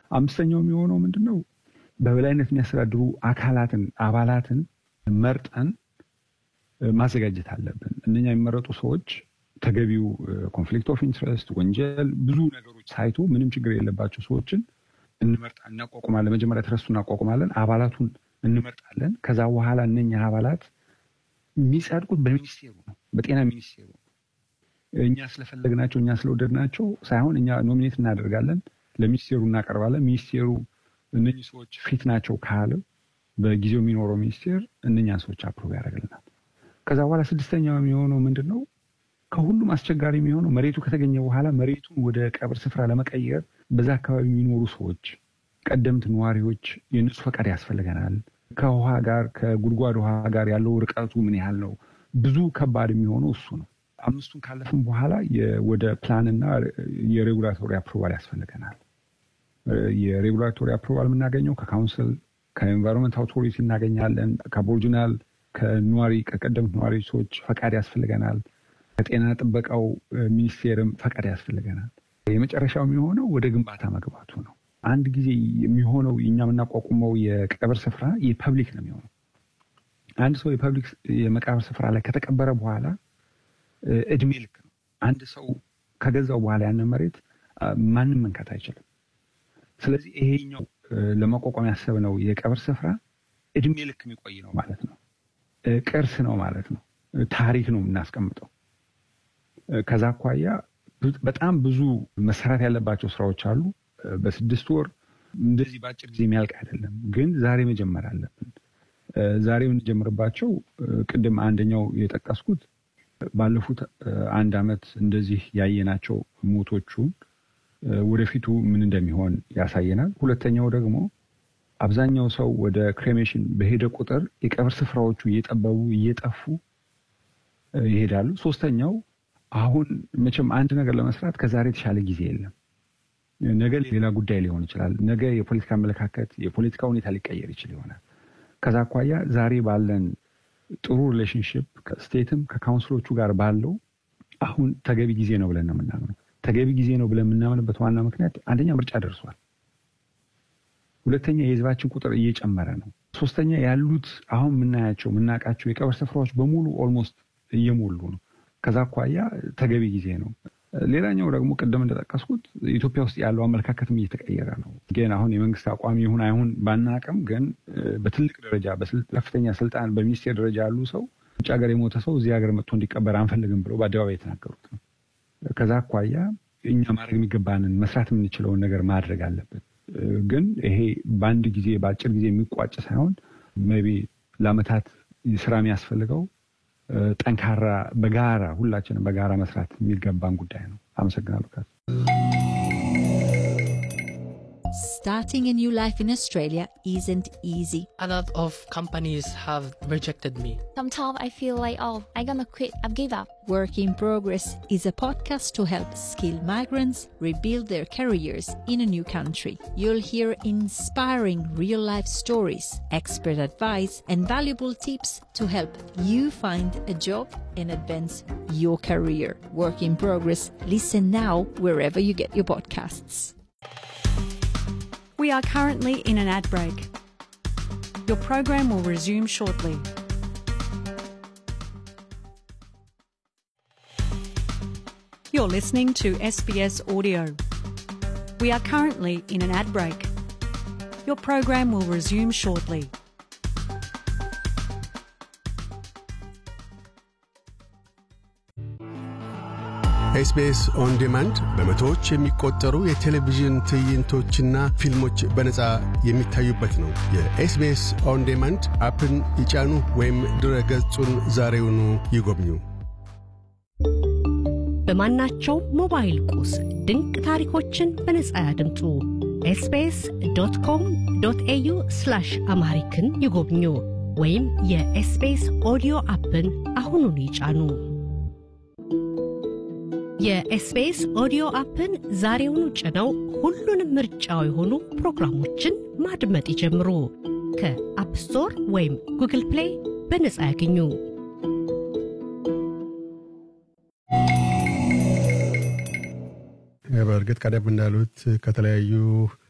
አምስተኛው የሚሆነው ምንድን ነው? በበላይነት የሚያስተዳድሩ አካላትን አባላትን መርጠን ማዘጋጀት አለብን። እነኛ የሚመረጡ ሰዎች ተገቢው ኮንፍሊክት ኦፍ ኢንትረስት፣ ወንጀል፣ ብዙ ነገሮች ሳይቱ ምንም ችግር የለባቸው ሰዎችን እንመርጣ እናቋቁማለን። መጀመሪያ ትረስቱ እናቋቁማለን፣ አባላቱን እንመርጣለን። ከዛ በኋላ እነኛ አባላት የሚጸድቁት በሚኒስቴሩ ነው፣ በጤና ሚኒስቴሩ ነው። እኛ ስለፈለግናቸው እኛ ስለወደድናቸው ሳይሆን እኛ ኖሚኔት እናደርጋለን፣ ለሚኒስቴሩ እናቀርባለን። ሚኒስቴሩ እነኚህ ሰዎች ፊት ናቸው ካለ በጊዜው የሚኖረው ሚኒስቴር እነኛን ሰዎች አፕሮቭ ያደርግልናል። ከዛ በኋላ ስድስተኛው የሚሆነው ምንድን ነው? ከሁሉም አስቸጋሪ የሚሆነው መሬቱ ከተገኘ በኋላ መሬቱን ወደ ቀብር ስፍራ ለመቀየር በዛ አካባቢ የሚኖሩ ሰዎች፣ ቀደምት ነዋሪዎች የእነሱ ፈቃድ ያስፈልገናል። ከውሃ ጋር ከጉድጓድ ውሃ ጋር ያለው ርቀቱ ምን ያህል ነው? ብዙ ከባድ የሚሆነው እሱ ነው። አምስቱን ካለፍን በኋላ ወደ ፕላንና የሬጉላቶሪ አፕሮቫል ያስፈልገናል። የሬጉላቶሪ አፕሮቫል የምናገኘው ከካውንስል ከኤንቫይሮንመንት አውቶሪቲ እናገኛለን። ከአቦሪጂናል ከነዋሪ ከቀደምት ነዋሪ ሰዎች ፈቃድ ያስፈልገናል። ከጤና ጥበቃው ሚኒስቴርም ፈቃድ ያስፈልገናል። የመጨረሻው የሚሆነው ወደ ግንባታ መግባቱ ነው። አንድ ጊዜ የሚሆነው እኛ የምናቋቁመው የቀብር ስፍራ የፐብሊክ ነው የሚሆነው። አንድ ሰው የፐብሊክ የመቃብር ስፍራ ላይ ከተቀበረ በኋላ እድሜ ልክ ነው። አንድ ሰው ከገዛው በኋላ ያንን መሬት ማንም መንካት አይችልም። ስለዚህ ይሄኛው ለማቋቋም ያሰብነው የቀብር ስፍራ እድሜ ልክ የሚቆይ ነው ማለት ነው። ቅርስ ነው ማለት ነው። ታሪክ ነው የምናስቀምጠው። ከዛ አኳያ በጣም ብዙ መሰራት ያለባቸው ስራዎች አሉ። በስድስት ወር እንደዚህ በአጭር ጊዜ የሚያልቅ አይደለም፣ ግን ዛሬ መጀመር አለብን። ዛሬ የምንጀምርባቸው ቅድም አንደኛው የጠቀስኩት ባለፉት አንድ ዓመት እንደዚህ ያየናቸው ሞቶቹን ወደፊቱ ምን እንደሚሆን ያሳየናል። ሁለተኛው ደግሞ አብዛኛው ሰው ወደ ክሬሜሽን በሄደ ቁጥር የቀብር ስፍራዎቹ እየጠበቡ እየጠፉ ይሄዳሉ። ሶስተኛው አሁን መቼም አንድ ነገር ለመስራት ከዛሬ የተሻለ ጊዜ የለም። ነገ ሌላ ጉዳይ ሊሆን ይችላል። ነገ የፖለቲካ አመለካከት፣ የፖለቲካ ሁኔታ ሊቀየር ይችል ይሆናል። ከዛ አኳያ ዛሬ ባለን ጥሩ ሪሌሽንሽፕ ከስቴትም ከካውንስሎቹ ጋር ባለው አሁን ተገቢ ጊዜ ነው ብለን ነው የምናምነው። ተገቢ ጊዜ ነው ብለን የምናምንበት ዋና ምክንያት አንደኛ ምርጫ ደርሷል። ሁለተኛ የህዝባችን ቁጥር እየጨመረ ነው። ሶስተኛ ያሉት አሁን የምናያቸው የምናውቃቸው የቀብር ስፍራዎች በሙሉ ኦልሞስት እየሞሉ ነው። ከዛ አኳያ ተገቢ ጊዜ ነው። ሌላኛው ደግሞ ቅድም እንደጠቀስኩት ኢትዮጵያ ውስጥ ያለው አመለካከትም እየተቀየረ ነው። ግን አሁን የመንግስት አቋም ይሁን አይሁን ባናቅም፣ ግን በትልቅ ደረጃ ከፍተኛ ስልጣን በሚኒስቴር ደረጃ ያሉ ሰው ውጭ ሀገር የሞተ ሰው እዚህ ሀገር መጥቶ እንዲቀበር አንፈልግም ብለው በአደባባይ የተናገሩት ነው። ከዛ አኳያ እኛ ማድረግ የሚገባንን መስራት የምንችለውን ነገር ማድረግ አለብን። ግን ይሄ በአንድ ጊዜ በአጭር ጊዜ የሚቋጭ ሳይሆን ሜይ ቢ ለአመታት ስራ የሚያስፈልገው ጠንካራ በጋራ ሁላችንም በጋራ መስራት የሚገባን ጉዳይ ነው። አመሰግናለሁ። ካስ Starting a new life in Australia isn't easy. A lot of companies have rejected me. Sometimes I feel like, oh, I'm gonna quit, I've give up. Work in Progress is a podcast to help skilled migrants rebuild their careers in a new country. You'll hear inspiring real life stories, expert advice, and valuable tips to help you find a job and advance your career. Work in Progress. Listen now wherever you get your podcasts. We are currently in an ad break. Your program will resume shortly. You're listening to SBS Audio. We are currently in an ad break. Your program will resume shortly. ኤስቢኤስ ኦን ዲማንድ በመቶዎች የሚቆጠሩ የቴሌቪዥን ትዕይንቶችና ፊልሞች በነፃ የሚታዩበት ነው። የኤስቢኤስ ኦን ዲማንድ አፕን ይጫኑ ወይም ድረ ገጹን ዛሬውኑ ይጎብኙ። በማናቸው ሞባይል ቁስ ድንቅ ታሪኮችን በነፃ ያድምጡ። ኤስቢኤስ ዶት ኮም ዶት ኤዩ አምሃሪክን ይጎብኙ ወይም የኤስቢኤስ ኦዲዮ አፕን አሁኑን ይጫኑ። የኤስቢኤስ ኦዲዮ አፕን ዛሬውኑ ጭነው ሁሉንም ምርጫው የሆኑ ፕሮግራሞችን ማድመጥ ይጀምሩ። ከአፕ ስቶር ወይም ጉግል ፕሌይ በነፃ ያገኙ። በእርግጥ ቀደም እንዳሉት ከተለያዩ